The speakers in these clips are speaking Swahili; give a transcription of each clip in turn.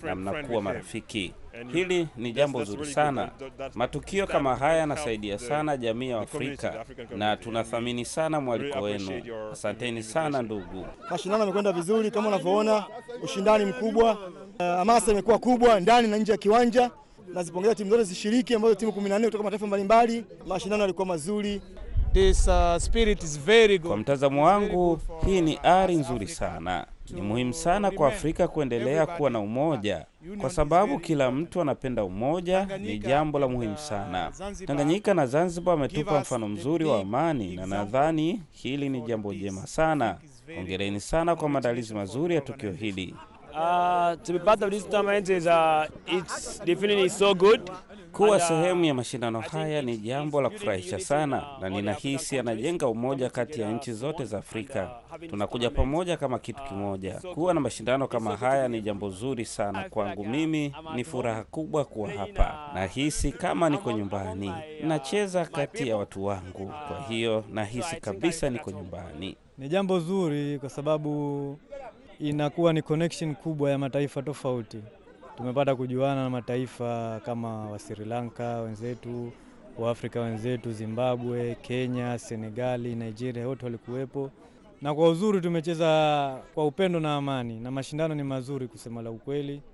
na mnakuwa marafiki. Hili ni jambo zuri sana. Matukio kkama haya yanasaidia sana jamii ya Afrika na tunathamini sana mwaliko wenu. Asanteni sana ndugu. Mashindano yamekwenda vizuri kama unavyoona, ushindani mkubwa, hamasa uh, imekuwa kubwa ndani na nje ya kiwanja. Nazipongeza timu zote zishiriki, ambazo timu 14 kutoka mataifa mbalimbali. Mashindano yalikuwa mazuri. This, uh, spirit is very good. Kwa mtazamo wangu, hii ni ari nzuri sana. Ni muhimu sana kwa Afrika kuendelea kuwa na umoja, kwa sababu kila mtu anapenda umoja. Ni jambo la muhimu sana. Tanganyika na Zanzibar wametupa mfano mzuri wa amani, na nadhani hili ni jambo jema sana. Hongereni sana kwa maandalizi mazuri ya tukio hili. Uh, to be part of this tournament is, uh, it's definitely so good. Kuwa sehemu ya mashindano haya ni jambo la kufurahisha sana, na ninahisi anajenga umoja kati ya nchi zote za Afrika. Tunakuja pamoja kama kitu kimoja. Kuwa na mashindano kama haya ni jambo zuri sana kwangu. Mimi ni furaha kubwa kuwa hapa, nahisi kama niko nyumbani, nacheza kati ya watu wangu, kwa hiyo nahisi kabisa niko nyumbani. Ni jambo zuri kwa sababu inakuwa ni connection kubwa ya mataifa tofauti. Tumepata kujuana na mataifa kama wa Sri Lanka wenzetu, wa Afrika wenzetu, Zimbabwe, Kenya, Senegali, Nigeria, wote walikuwepo, na kwa uzuri tumecheza kwa upendo na amani, na mashindano ni mazuri kusema la ukweli.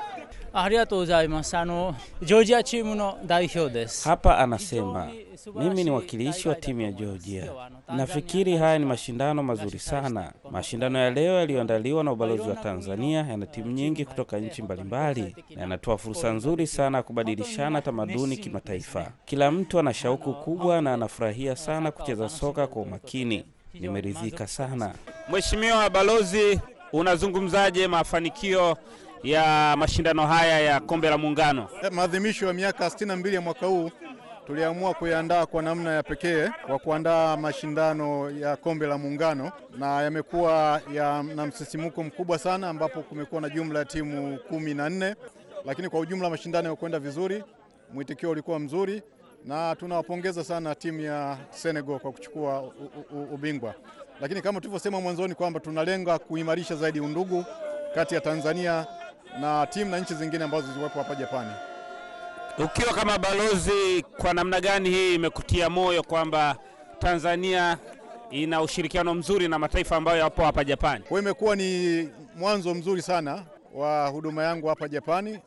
Hapa anasema mimi ni wakilishi wa timu ya Georgia. Nafikiri haya ni mashindano mazuri sana. Mashindano ya leo yaliyoandaliwa na ubalozi wa Tanzania yana timu nyingi kutoka nchi mbalimbali na yanatoa fursa nzuri sana ya kubadilishana tamaduni kimataifa. Kila mtu ana shauku kubwa na anafurahia sana kucheza soka kwa umakini. Nimeridhika sana. Mheshimiwa Balozi, unazungumzaje mafanikio ya mashindano haya ya kombe la Muungano? Maadhimisho ya miaka 62 ya mwaka huu tuliamua kuyaandaa kwa namna ya pekee kwa kuandaa mashindano ya kombe la Muungano, na yamekuwa ya, na msisimuko mkubwa sana, ambapo kumekuwa na jumla ya timu kumi na nne, lakini kwa ujumla mashindano yamekwenda vizuri, mwitikio ulikuwa mzuri, na tunawapongeza sana timu ya Senegal kwa kuchukua u, u, ubingwa. Lakini kama tulivyosema mwanzoni kwamba tunalenga kuimarisha zaidi undugu kati ya Tanzania na timu na nchi zingine ambazo ziliwepo hapa Japani. Ukiwa kama balozi, kwa namna gani hii imekutia moyo kwamba Tanzania ina ushirikiano mzuri na mataifa ambayo yapo hapa Japani? Kwa imekuwa ni mwanzo mzuri sana wa huduma yangu hapa Japani.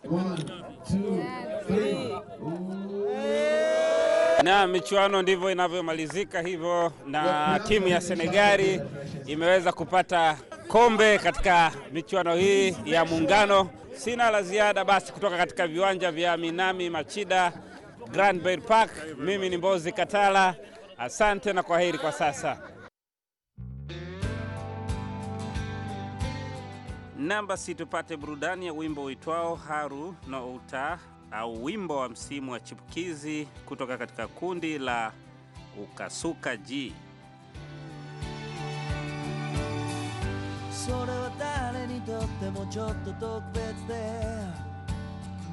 Na michuano ndivyo inavyomalizika hivyo, na timu ya Senegali imeweza kupata kombe katika michuano hii ya Muungano. Sina la ziada basi kutoka katika viwanja vya Minami Machida Grand Bay Park. Mimi ni Mbozi Katala, asante na kwaheri kwa sasa. Namba si tupate burudani ya wimbo uitwao Haru no Uta au wimbo wa msimu wa chipukizi kutoka katika kundi la Ukasuka G. それは誰にとってもちょっと特別で